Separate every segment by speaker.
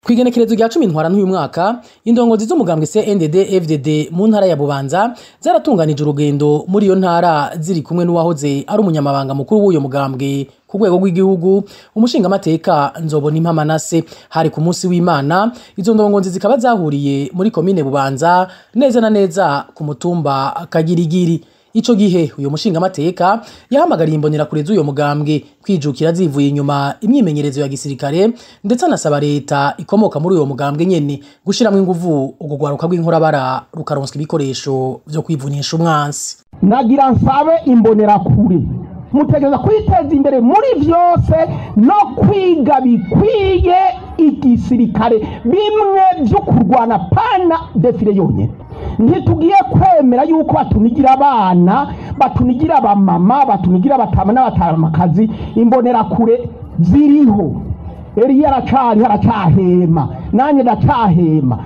Speaker 1: Kwigenekerezo rya cumi ntwara n'uyu mwaka indongozi z'umugambwe CNDD FDD mu ntara ya Bubanza zaratunganije urugendo muri iyo ntara ziri kumwe n'uwahoze ari umunyamabanga mukuru w'uyo mugambwe ku rwego rw'igihugu umushingamateka nzobona impamanase hari ku munsi w'Imana izo ndongozi zikaba zahuriye muri komine Bubanza neza na neza ku mutumba Kagirigiri Ico gihe uyo mushingamateka yahamagariye imbonerakure z'uyo mugambwe kwijukira zivuye inyuma imyimenyerezo ya gisirikare ndetse anasaba leta ikomoka muri uyo mugambwe nyene gushiramwo inguvu urwo rwaruka rw'inkorabara rukaronswa ibikoresho vyo kwivunisha umwansi
Speaker 2: nagira nsabe imbonerakure mutegereza kwiteza imbere muri vyose no kwiga bikwiye igisirikare bimwe vyo kurwana pana defile yonyene ntitugiye kwemera yuko batunigira abana batunigira abamama batunigira abatama n'abatamakazi imbonerakure ziriho eriya aracari aracahema nanjye ndacahema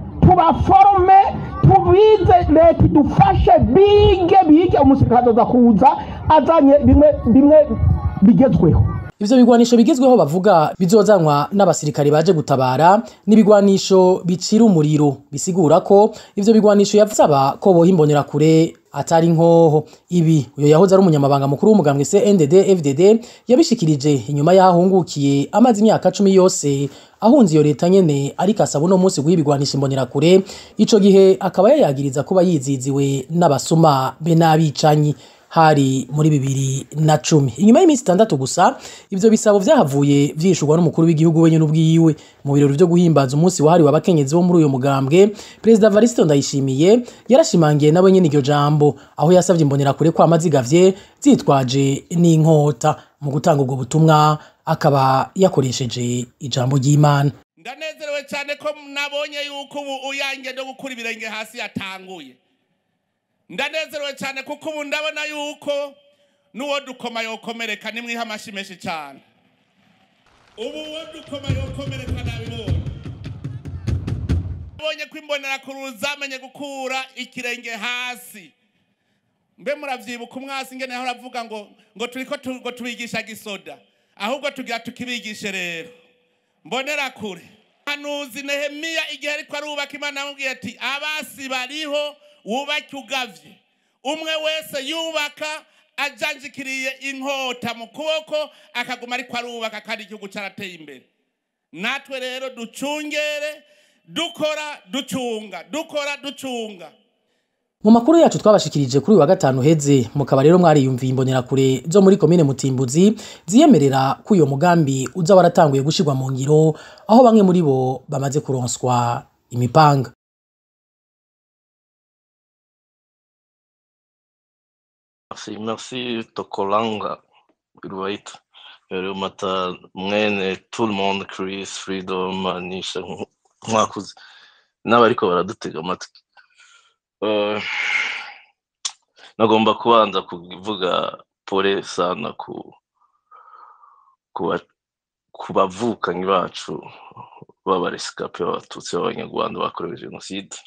Speaker 2: tubaforome tubize leta idufashe bige bige umusirikare azoza kuza azanye bimwe bimwe bigezweho
Speaker 1: Ivyo bigwanisho bigezweho bavuga bizozanwa n'abasirikare baje gutabara n'ibigwanisho bicira umuriro bisigura ko ivyo bigwanisho yavusaba ko boha imbonerakure atari nkoho ibi uyo yahoze ari umunyamabanga mukuru w'umugambwe CNDD FDD yabishikirije inyuma yahungukiye amazi imyaka cumi yose ahunze iyo leta nyene ariko asaba uno munsi guha ibigwanisha imbonerakure ico gihe akaba yayagiriza kuba yiziziwe n'abasuma be n'abicanyi hari muri bibiri na cumi inyuma y'iminsi itandatu gusa ivyo bisabo vyahavuye vyishurwa n'umukuru w'igihugu wenyene ubwiwe mu birori vyo guhimbaza umunsi wahariwe abakenyezi bo muri uyo mugambwe perezida Varisito Ndayishimiye yarashimangiye nawe nyene iryo jambo aho yasavye imbonerakure ko amazigavye zitwaje n'inkota mu gutanga ubwo butumwa akaba yakoresheje ijambo ry'Imana
Speaker 3: ndanezerewe cyane ko nabonye yuko ubu uyange no gukura ibirenge hasi yatanguye ndanezerewe cyane kuko ubu ndabona yuko n'uwo dukoma yokomereka nimwiha amashyi menshi cyane ubu uwo dukoma yokomereka nabibonye nabonye ko imbonerakuru zamenye gukura ikirenge hasi mbe muravyibuka umwasi ngene aho aravuga ngo ngo turiko tu- ngo tubigisha gisoda ahubwo tugira tukibigishe rero mbonerakure hanuzi nehemiya igihe ariko arubaka imana yamubwiye ati abasi bariho wubake ugavye umwe wese yubaka ajanjikiriye inkota mu kuboko akaguma ariko arubaka kandi igihugu carateye imbere natwe rero ducungere dukora ducunga dukora ducunga
Speaker 1: Mu makuru yacu twabashikirije kuri uyu wa gatanu heze mukaba rero mwariyumviye imbonerakure zo muri komine Mutimbuzi ziyemerera ko uyo mugambi uza waratanguye gushirwa mu ngiro aho bamwe muri bo bamaze kuronswa imipanga
Speaker 4: Merci, merci Tokolanga Ruwaita. Rero mata mwene tout le monde Chris Freedom Anisha mwakuze n'abariko baradutega amatwi. Eh, nagomba kubanza kuvuga pole sana ku kuba ku bavukanyi bacu b'abaresikape b'abatutsi b'abanyarwanda bakorewe jenoside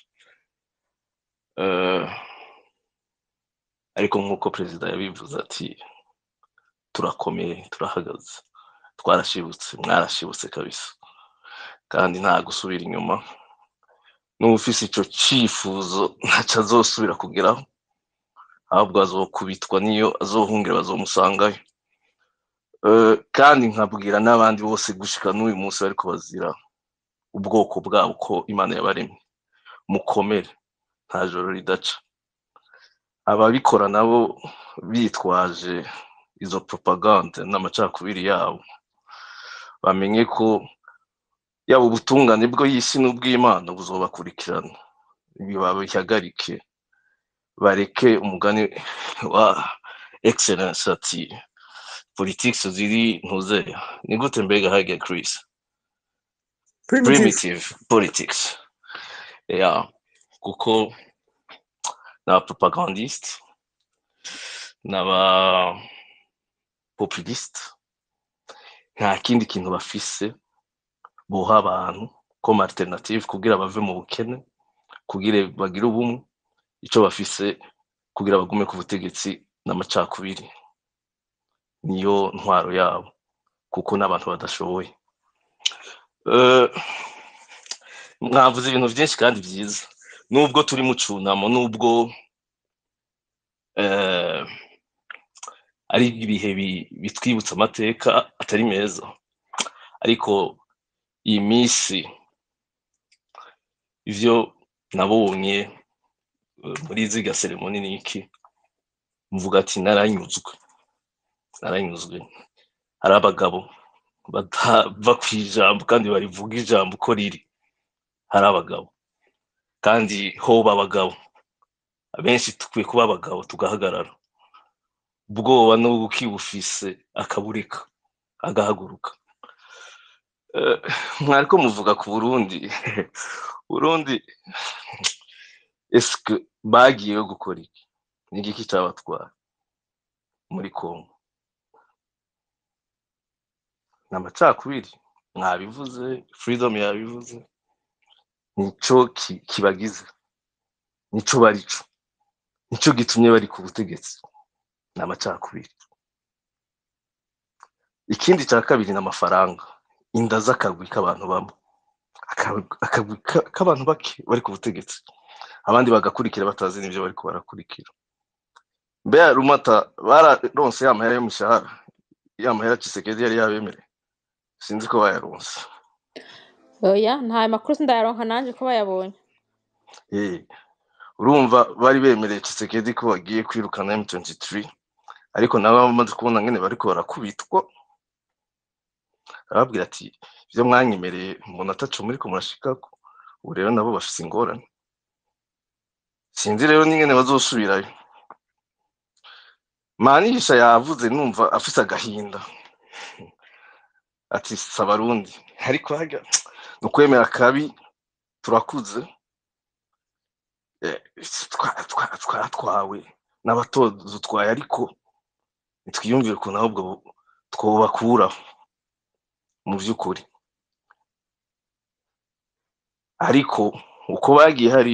Speaker 4: Eh, ariko nk'uko perezida yabivuze ati turakomeye turahagaze twarashibutse mwarashibutse kabisa kandi nta gusubira inyuma n'ufise ico cifuzo ntaco azosubira kugeraho ahubwo azokubitwa niyo azohungira bazomusangayo Eh, kandi nkabwira n'abandi bose gushika n'uyu munsi bariko bazira ubwoko bwabo ko imana yabaremye mukomere nta joro ridaca ababikora nabo bitwaje izo propagande n'amacakubiri yabo bamenye ko yaba ubutungane bwo y'isi n'ubw'imana buzobakurikirana ibi babihagarike bareke umugani wa excellence ati politics ziri ntuzeya ni gute mbega hage chris primitive politics yeah kuko n'aba propagandiste n'aba populiste nta kindi kintu bafise boha abantu comme alternative kugira bave mu bukene kugira bagire ubumwe ico bafise kugira bagume ku butegetsi n'amacakubiri niyo ntwaro yabo kuko n'abantu badashoboye Eh, mwavuze ibintu byinshi kandi byiza nubwo turi mu cunamo nubwo eh, ari ibihe bi- bitwibutsa amateka atari meza ariko iyi minsi ivyo nabonye eh, muri ziga seremoni niki mvuga ati naranyuzwe naranyuzwe hari abagabo batava ku ijambo kandi barivuga ijambo uko riri hari abagabo kandi hoba abagabo abenshi dukwiye kuba abagabo tugahagarara ubwoba n'ubwo ukibufise akabureka agahaguruka Eh, mwariko muvuga ku burundi burundi eske bagiyeyo gukora iki ni igiki cabatwara muri kongo ni amacakubiri mwabivuze freedom yabivuze nico ki- kibagize nico barico nico gitumye bari ku butegetsi ni amacakubiri ikindi cya kabiri ni amafaranga inda z'akagwi k'abantu bamwe Akagwi- akagwi ka- k'abantu bake bari ku butegetsi abandi bagakurikira batazi n'ibyo bariko barakurikira mbeya rumata bararonse ya mahera y'umushahara ya mahera Tshisekedi yari yabemereye sinzi ko bayaronse
Speaker 5: oya nta makuru sindayaronka nanje ko bayabonye
Speaker 4: Eh, urumva bari bemereye Tshisekedi ko bagiye kwirukana M23 ariko nabo bamaze kubona ngene bariko barakubitwa arababwira ati ibyo mwanyemereye mbona ataco muriko murashikako ubu rero nabo bafise ingorane sinzi rero n'ingene bazosubirayo manisha yavuze numva afise agahinda ati si abarundi ariko harya ni ukwemera kabi turakuze eh, twa- twa- twatwawe n'abatodutwaye ariko nitwiyumvire ukuntu ahubwo bu- twobakuraho mu by'ukuri ariko uko bagiye hari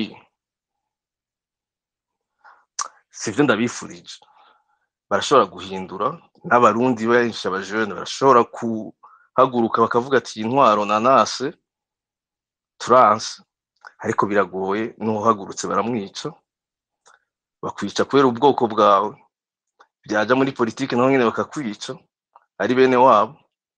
Speaker 4: sivyo ndabifurije barashobora guhindura n'abarundi benshi abajene barashobora kuhaguruka bakavuga ati iyi ntwaro nanase turanse ariko biragoye n'uwahagurutse baramwica bakwica kubera ubwoko bwawe byaja muri politiki naho nyene bakakwica ari bene wabo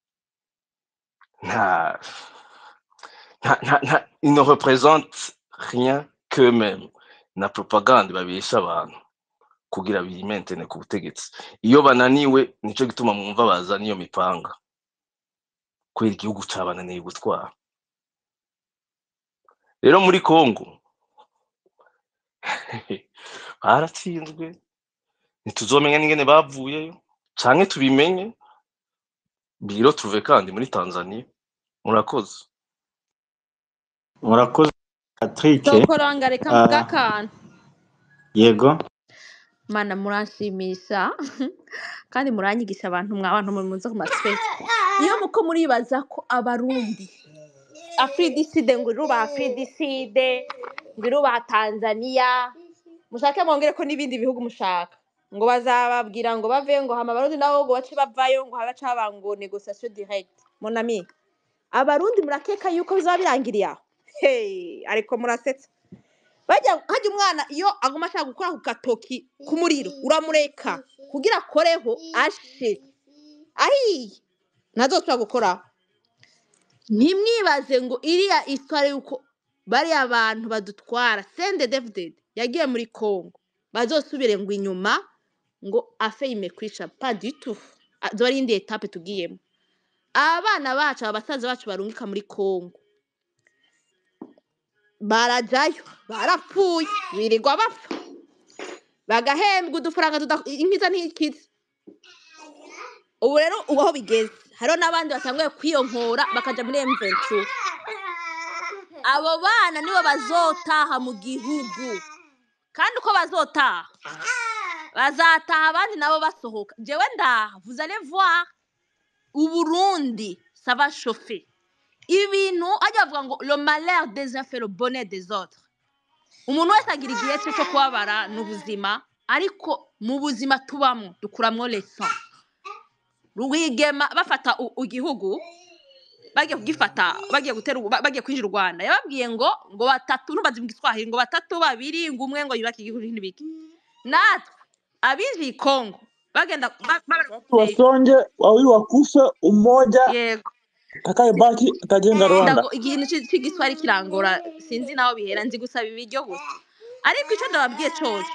Speaker 4: nta nta nta nta ils ne représentent rien qu'eux-mêmes na propagande babesha abantu kugira bimentene ku butegetsi iyo bananiwe nico gituma mwumva bazana iyo mipanga kubera igihugu cabananiye gutwara rero muri Congo baratsinzwe ntituzomenya n'ingene bavuyeyo canke tubimenye biro tuve kandi muri Tanzania murakoze
Speaker 6: murakoze patrick
Speaker 5: sokoranga reka
Speaker 6: Ah.
Speaker 5: mvuga akantu
Speaker 6: yego
Speaker 5: mana muranshimisha kandi muranyigisha abantu mwa abantu muze ku masipesi iyo muko muribaza ko abarundi afridiside ngo irubaha afridiside ngo irubaha tanzania mushake mwongere ko n'ibindi bihugu mushaka ngo bazababwira ngo bave ngo hama abarundi nabo ngo bace bavayo ngo habe haba ngo negociation direct mon ami abarundi murakeka yuko bizaba birangiriye aho hey, ariko murasetsa bajya hajya umwana iyo aguma ashaka gukora ku gatoki ku muriro uramureka kugira akoreho ashe ahiye ntazosubira gukoraho ntimwibaze ngo iriya isitwara yuko bariya bantu badutwara sende david yagiye muri congo bazosubire ngo inyuma ngo afeyime kwisha paditu zoba ari indi etape tugiyemo abana bacu aba basaza bacu barungika muri congo barajayo barapfuye birirwa bapfa bagahembwa udufaranga tuda inkiza ntikiza ubu rero ubu aho bigeze hariho n'abandi batanguye kwiyonkora bakaja muri M23 abo bana nibo bazotaha mu gihugu kandi uko bazotaha bazataha abandi nabo basohoka jewe ndaha vous allez voir uburundi ça va chauffer ibintu hajya bavuga ngo le malheur des uns fait le bonheur des autres umuntu wese agira igihe cye cyo kubabara n'ubuzima ariko mu buzima tubamo dukuramwo leson rwigema bafata u- igihugu bagiye kugifata bagiye gutera u- ba- bagiye kwinjira u rwanda yababwiye ngo ngo batatu ntubaze mu giswahili ngo batatu babiri ngo umwe ngo yubake igihugu n'ibiki natwe abinjiye i kongo bagenda ba- ba-
Speaker 7: wasonge wawili wakufe umoja
Speaker 5: yego
Speaker 7: atakayebaki atajenga Rwanda.
Speaker 5: ndago ikintu ci- c'igiswahili kirangora sinzi naho bihera nzi gusaba ibiryo gusa ariko icyo ndababwiye cyose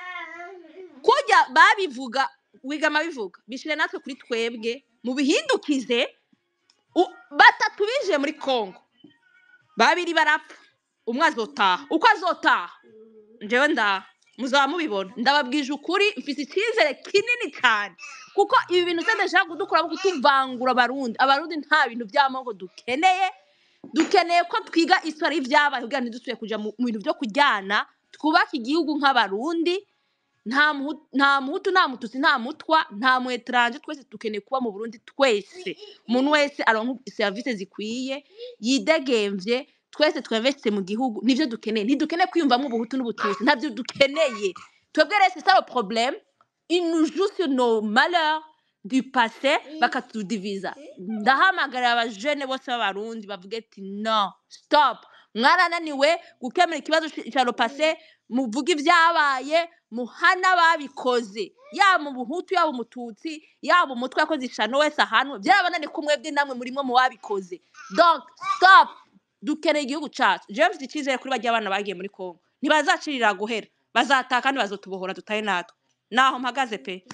Speaker 5: kujya babivuga wigama bivuga bishire natwe kuri twebwe mu bihindukize u- batatu binjiye muri kongo babiri barapfa umwe azotaha uko azotaha njyewe ndaha muzaba mubibona ndababwije ukuri mfite icyizere kinini cyane kuko ibi bintu se ndashaka kudukora kutuvangura abarundi abarundi nta bintu by'amoko dukeneye dukeneye ko twiga isura y'ibyabaye kugira ngo ntidusubire kujya mu mu bintu byo kujyana twubake igihugu nk'abarundi nta muhu- nta muhutu nta mututsi nta mutwa nta mwetranje twese dukeneye kuba mu burundi twese umuntu wese aronka serivisi zikwiye yidegemvye twese twinvestise mu gihugu nivyo dukeneye ntidukeneye kwiyumvamo ubuhutu n'ubututsi ntabyo dukeneye twebwe rero c'est ça le problème il nous joue sur nos malheurs du passé bakatudiviza ndahamagarira abajene bose b'abarundi bavuge ati no stop mwarananiwe gukemura ikibazo ci- ca le passé muvuge ibyabaye muhana ababikoze yaba umuhutu yaba umututsi yaba umutwe yakoze ishano wese ahanwe byarabananiye ko mwebwe namwe murimo mu babikoze donc stop dukeneye igihugu cyacu jewe mfite icyizere kuri bajya abana bagiye muri kongo ntibazacirira guhera bazataha kandi bazotubohora dutahe natwe naho mpagaze pe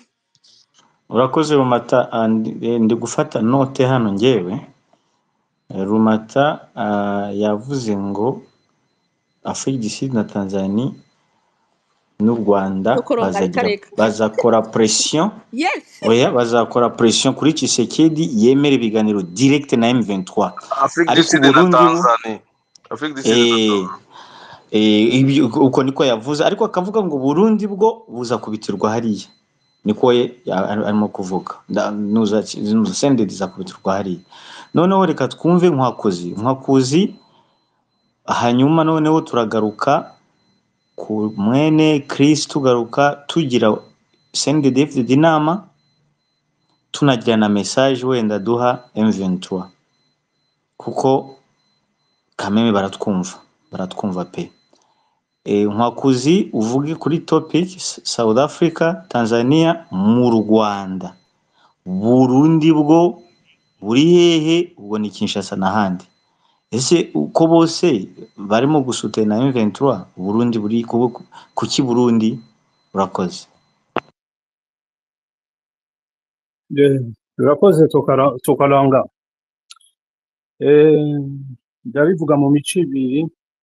Speaker 6: urakoze rumata ah, ndi eh, ndi gufata note hano ngewe Eh, rumata ah, yavuze ngo afurika du sud na tanzania n'u rwanda
Speaker 5: Nukuronga
Speaker 6: bazagira
Speaker 5: reka reka.
Speaker 6: bazakora presiyo
Speaker 5: yes
Speaker 6: oya bazakora presiyo kuri Tshisekedi yemera ibiganiro direct na M23
Speaker 4: Afrique du
Speaker 6: ariko
Speaker 4: Sud na
Speaker 6: Burundi bo
Speaker 4: Tanzania Afrique du Sud na
Speaker 6: eh,
Speaker 4: Tanzania
Speaker 6: eh, ibyo- uko niko yavuze ariko akavuga ngo Burundi bwo buzakubitirwa hariya niko we ya- ari- arimo kuvuga Nda- nuza nuza sendedi zakubitirwa hariya noneho reka twumve nkwakuzi nkwakuzi hanyuma noneho turagaruka ku mwene Chris tugaruka tugira sendedi FDD inama tunagira na message wenda duha M23 kuko kameme baratwumva baratwumva pe e, nkwakuzi uvuge kuri topic S- South Africa Tanzania mu Rwanda Burundi bwo buri hehe ubwo ni Kinshasa n'ahandi ese uko bose barimo gusutena M23 Burundi buri ku- kuki Burundi urakoze
Speaker 8: Eh, Urakoze tukara- tukaranga Eh, ndabivuga mu mico ibiri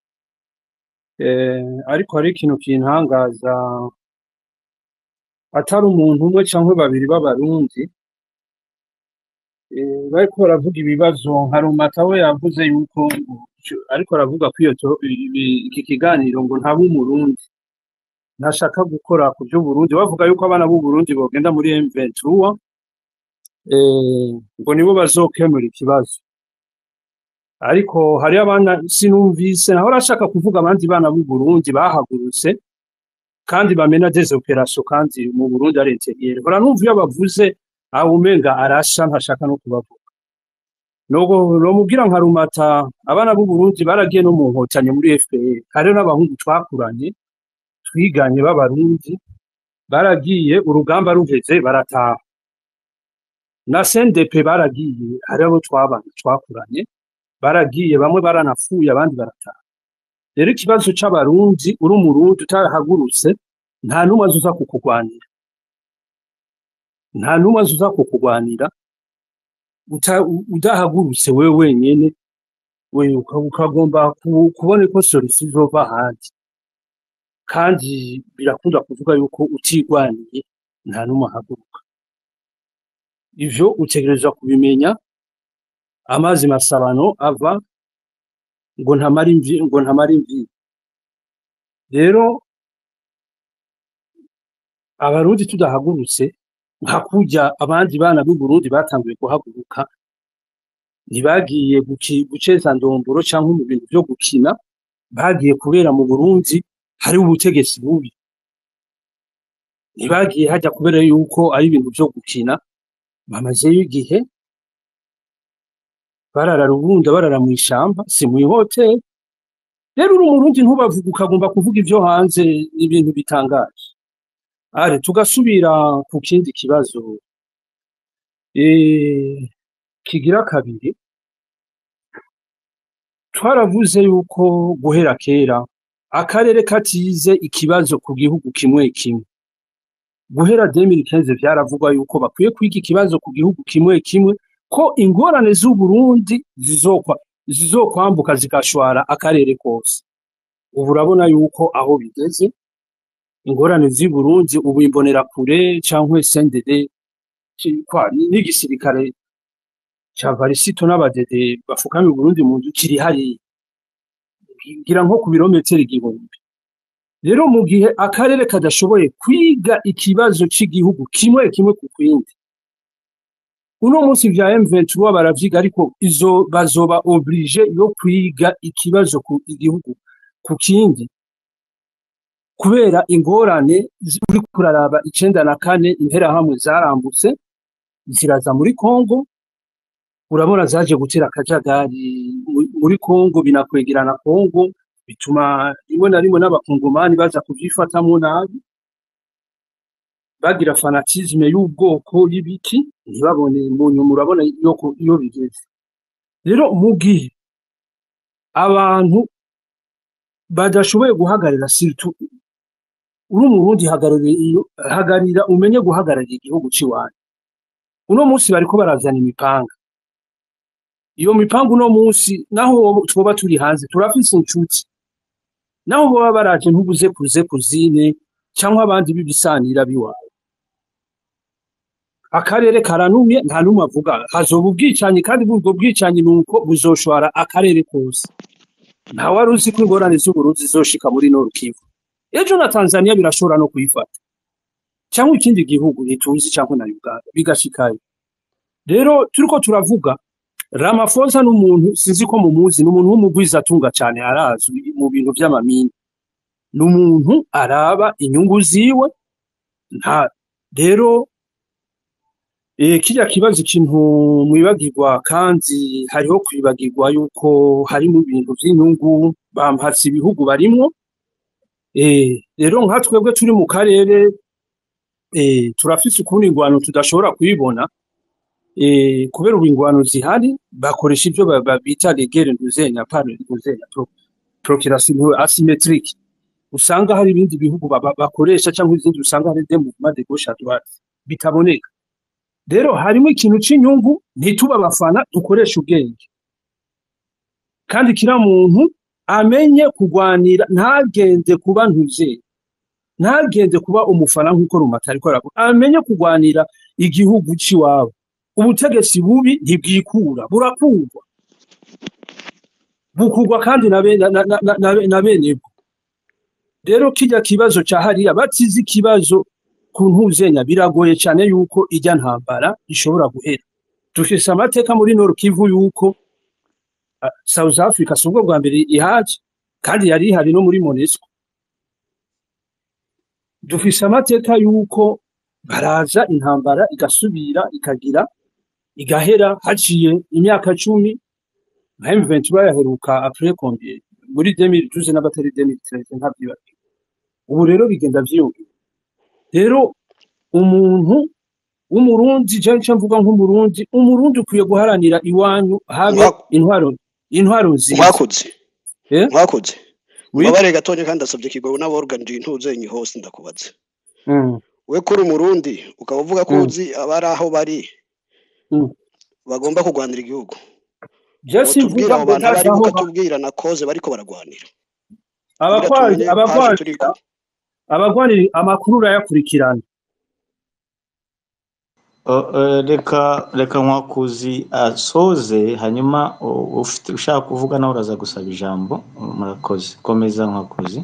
Speaker 8: Eh, ariko hari ikintu kintangaza atari umuntu umwe cyangwa babiri b'abarundi eh, bariko baravuga ibibazo nka rumata we yavuze yuko ariko aravuga ko iyo to- ibi- iki kiganiro ngo ntabe umurundi ntashaka gukora ku by'uburundi bavuga yuko abana b'uburundi bogenda muri M23 eh, ngo nibo bazokemura ikibazo ariko hariyo abana sinumvise naho arashaka kuvuga abandi bana b'u Burundi bahagurutse kandi bamena des opérations kandi mu Burundi ari interieur hora numva iyo bavuze aho umenga arasha ntashaka no kubavuga nogo nomubwira nka rumata abana b'u Burundi baragiye no mu nkotanyi muri FPR hariyo n'abahungu twakuranye twiganye b'abarundi baragiye urugamba ruheze barataha na CNDP baragiye hariho abo twabana twakuranye baragiye bamwe baranapfuye abandi barataha rero ikibazo c'abarundi uri umurundi utahagurutse nta n'umwe azuza kukugwanira nta n'umwe azuza kukugwanira uta- u- udahagurutse wewe wenyene we uka- ukagomba ku- kubona ko solution izova ahandi kandi birakunda kuvuga yuko utigwaniye nta n'umwe ahaguruka ivyo utegerezwa kubimenya amazi masabano ava ngo ntamara imvi ngo ntamara imvi rero abarundi tudahagurutse nka kurya abandi bana b'u Burundi batanguye guhaguruka ntibagiye guki- guceza ndomboro cyangwa mu bintu byo gukina bagiye kubera mu Burundi hari ubutegetsi bubi ntibagiye hajya kubera yuko ari ibintu byo gukina bamazeyo igihe barara rubunda barara mu ishamba si mu ihoteli rero uri umurundi ntubavuga ukagomba kuvuga ibyo hanze n'ibintu bitangaje are tugasubira ku kindi kibazo eh, kigira kabiri twaravuze yuko guhera kera akarere katize ikibazo ku gihugu kimwe kimwe guhera 2015 vyaravugwa yuko bakwiye kwiga ikibazo ku gihugu kimwe kimwe ko ingorane z'u Burundi zizokwa zizokwambuka zigashwara akarere kose ubu urabona yuko aho bigeze ingorane z'i Burundi ubu imbonera kure canke CNDD ci- kwa n'igisirikare ca Varisito n'abadede bafukamiye Burundi mu nzu kiri hariya ngira nko ku birometero igihumbi rero mu gihe akarere kadashoboye kwiga ikibazo cy'igihugu kimwe kimwe ku kindi uno munsi vya M23 baravyiga ariko izo bazoba oblige yo kwiga ikibazo ku igihugu ku kindi kubera ingorane zi- uri kuraraba icenda na kane interahamwe zarambutse ziraza muri Kongo urabona zaje gutera akajagari mu- muri Kongo binakwegerana Kongo bituma rimwe na rimwe n'abakongomani baza kuvyifatamwo nabi bagira fanatisme y'ubwoko y'ibiki ntibabone mu nyuma urabona yuko iyo bigeze rero mu gihe abantu badashoboye guhagarara siritu uri umurundi hagararira iyo hagarira umenye guhagararira igihugu ciwanyu uno munsi bariko barazana imipanga iyo mipanga uno munsi naho twoba turi hanze turafise inshuti naho boba baraje ntubuze kuze kuzine cyangwa abandi b'ibisanira biwawe akarere karanumye nta n'umwe avuga hazoba ubwicanyi kandi ubwo bwicanyi ni uko buzoshwara akarere kose nta wari uzi ko ingorane z'uburundi zizoshika muri Nord Kivu ejo na Tanzania birashobora no kuyifata cyangwa ikindi gihugu ntituzi cyangwa na Uganda bigashikayo rero turiko turavuga Ramaphosa n'umuntu sinzi ko mumuzi n'umuntu w'umugwizatunga cyane arazwi mu bintu by'amamini n'umuntu araba inyungu ziwe nta rero eh kirya kibazo ikintu mwibagirwa kandi hariho kwibagirwa yuko hari mu bintu by'inyungu bampatse ibihugu barimwo eh rero nka twebwe turi mu karere eh turafise ukundi ingwano tudashobora kuyibona eh kubera ubu ingwano zihari bakoresha ibyo ba- ba- bita legere ntuzenya pano ntuzenya pro, procuration asymmetrique usanga hari ibindi bihugu ba- ba- bakoresha cyangwa izindi usanga hari des mouvements de gauche à droite bitaboneka rero harimo ikintu cy'inyungu ntituba abafana dukoresha ubwenge kandi kira muntu amenye kugwanira ntagende kuba ntuze ntagende kuba umufana nk'uko rumata ariko aravuga amenye kugwanira igihugu c'iwabo ubutegetsi bubi ntibwikura burakurwa bukurwa kandi na bene na, na, na, na, na bene bwo rero kijya kibazo ca hariya batize ikibazo ku ntuzenya biragoye cyane yuko ijya ntambara ishobora guhera dufise amateka muri Nord Kivu yuko uh, South Africa si ubwo bwa mbere ihaje kandi yari ihari no muri MONUSCO dufise amateka yuko baraza intambara igasubira ikagira igahera haciye imyaka cumi nka M23 yaheruka après combien muri 2012 n'abatari 2013 ntabyibagiwe ubu rero bigenda vyiyongera rero umuntu w'umurundi je nca mvuga nk'umurundi umurundi ukwiye guharanira iwanyu habe
Speaker 9: Mwa-
Speaker 8: intwaro intwaro nziza
Speaker 9: mwakoze
Speaker 8: eh
Speaker 9: mwakoze
Speaker 8: oui
Speaker 9: mubabare gatonya kandi ndasabye kigogo n'aborganije intuzenyi hose ndakubaze
Speaker 8: mm.
Speaker 9: we kuri umurundi ukaba uvuga ko
Speaker 8: Mm.
Speaker 9: uzi abari aho bari
Speaker 8: Mm.
Speaker 9: bagomba kurwanira igihugu
Speaker 8: je
Speaker 9: wotubwira
Speaker 8: simvuga
Speaker 9: abo
Speaker 8: ngo
Speaker 9: bantu
Speaker 8: ndazi
Speaker 9: bari
Speaker 8: aho ba-
Speaker 9: ukatubwira na koze bariko baragwanira kugira
Speaker 8: abagwani
Speaker 9: tumenye paje
Speaker 8: abagwani
Speaker 9: turiko
Speaker 8: abagwanira amakuru urayakurikirana
Speaker 6: O- eh, reka reka nkwakuzi asoze hanyuma u- ufite ushaka kuvuga nawe uraza gusaba ijambo murakoze komeza nkwakuzi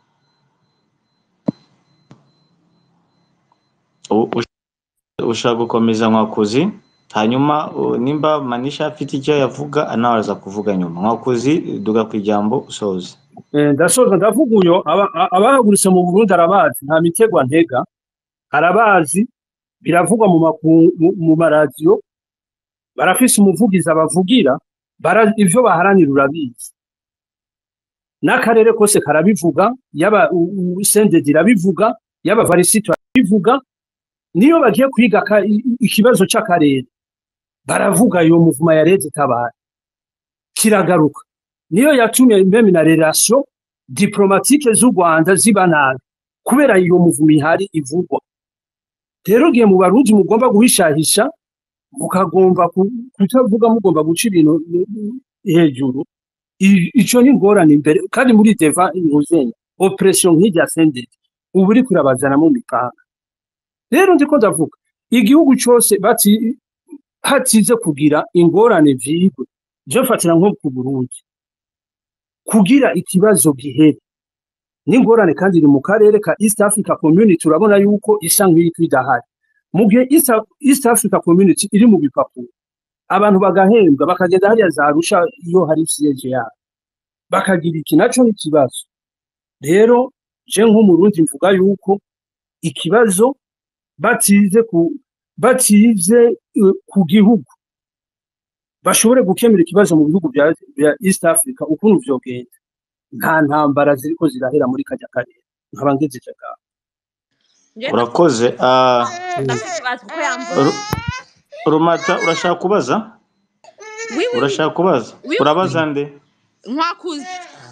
Speaker 6: U- ush- ushaka gukomeza nkwakuzi hanyuma u- nimba manisha afite icyo yavuga nawe araza kuvuga nyuma nkwakuzi duga ku ijambo usoze
Speaker 8: Eh, ndasoza ndavuga uyo aba- a- abahagurutse mu Burundi arabazi nta mitego ntega arabazi biravugwa mu maku- mu- mu maradiyo barafise umuvugizi abavugira bara ivyo baharanira urabizi n'akarere kose karabivuga yaba u- u- sendedi irabivuga yaba varisito arabivuga niyo bagiye kwiga ka- i- i- ikibazo c'akarere baravuga iyo muvuma ya leta itabara kiragaruka niyo yatumye meme na relation diplomatique z'u Rwanda ziba nabi kubera iyo muvuma ihari ivugwa rero gihe mu barundi mugomba guhishahisha mukagomba ku- kutavuga mugomba guca ibintu hejuru I- ico ni ingorane imbere kandi muri deva inguzenya operation nk'irya senderi ubu uri kurabazanamo imipanga rero ndiko ndavuga igihugu cose bati hatize kugira ingorane vyigwe je mfatira nko ku Burundi kugira ikibazo gihere n'ingorane kandi iri mu karere ka East Africa Community turabona yuko isa nk'iriko idahari mu gihe East, East Africa Community iri mu bipapuro abantu bagahembwa bakagenda hariya za Arusha iyo hari siyeje yabo bakagira iki naco n'ikibazo rero je nk'umurundi mvuga yuko ikibazo batize ku batize eh, ku gihugu bashobore gukemura ikibazo mu bihugu bya, bya East Africa ukuntu vyogenda nta ntambara ziriko zirahera muri kajya karere nkaba ngejeje ngaho
Speaker 5: Njye
Speaker 6: urakoze ah,
Speaker 5: ndafite ikibazo kuko yamvuze
Speaker 6: Ru- rumata urashaka kubaza
Speaker 5: wiwi
Speaker 6: urashaka kubaza
Speaker 5: wiwi
Speaker 6: urabaza nde
Speaker 5: nkwakuze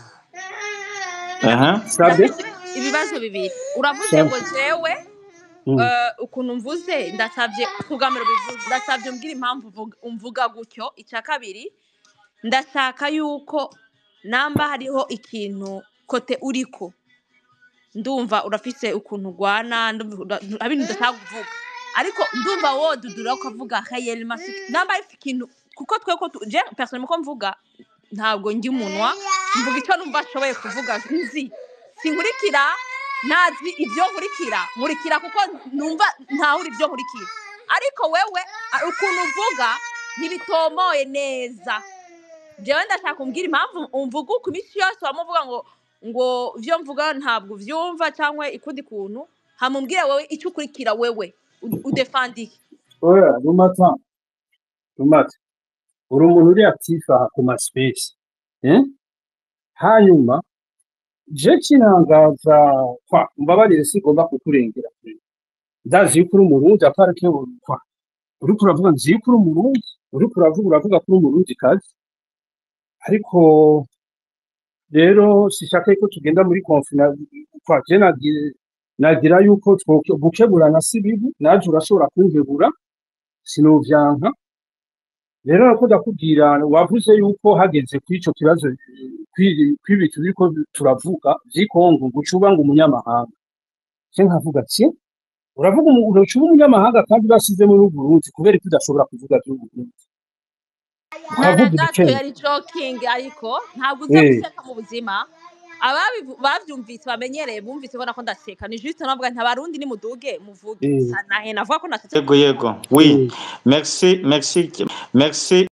Speaker 6: Aha.
Speaker 8: sabe
Speaker 5: ndafite ibibazo bibiri uravuze
Speaker 8: sabe
Speaker 5: ngo jewe
Speaker 8: mm.
Speaker 5: eh, ukuntu mvuze ndasabye kugamira bivuze ndasabye umbwira impamvu uvuga- umvuga gutyo icya kabiri ndashaka yuko namba hariho ikintu kote uriko ndumva urafise ukuntu ugwana ndumva ura- ibintu udashaka kuvuga ariko ndumva wodudura ukavuga hayeli masiki namba ari ikintu kuko twe ko tu- je personnellement ko mvuga ntabwo njya umunwa mvuga icyo numva ashoboye kuvuga nzi sinkurikira ntazi ibyo nkurikira nkurikira kuko numva ntahura ibyo nkurikira ariko wewe a- ukuntu uvuga ntibitomoye neza jewe ndashaka umbwira impamvu umvuga uko iminsi yose wamuvuga ngo ngo ibyo mvuga ntabwo uvyumva cyangwa ikundi kuntu hamumbwire wewe icyo ukurikira wewe u- udefandike
Speaker 8: oya rumata rumata uri umuntu uri actif aha ku ma space eh? hanyuma je kinangaza kwa mbabarire sigomba kukurengera ndazi yuko uri umurundi aparike kwa uriko uravuga nzi yuko uri umurundi uriko uravuga uravuga ko uri umurundi kazi ariko rero sishaka yuko tugenda muri konfina kwa je nagira nagira yuko two- gukeburana si bibi naje urashobora kunkebura sinovyanka rero nako ndakubwira wavuze yuko hageze kuri ico kibazo kw'ibi turiko turavuga vy'ikongo ngo ucuba ngo umunyamahanga je nkavuga ati uravuga umu- ucuba umunyamahanga kandi basizemo n'uburundi kubera ko udashobora kuvuga vy'uburundi ukavuga
Speaker 5: nara gato
Speaker 8: ibikenya
Speaker 5: yari joking ariko ntabwo uza
Speaker 8: eh
Speaker 5: guseka mu buzima ababivu- bavyumvise bamenyereye bumvise bona ko ndaseka ni juste navuga nti abarundi nimuduge muvuge
Speaker 8: eh
Speaker 5: nahe navuga ko nasetse
Speaker 6: yego yego oui
Speaker 8: eh
Speaker 6: merci merci merci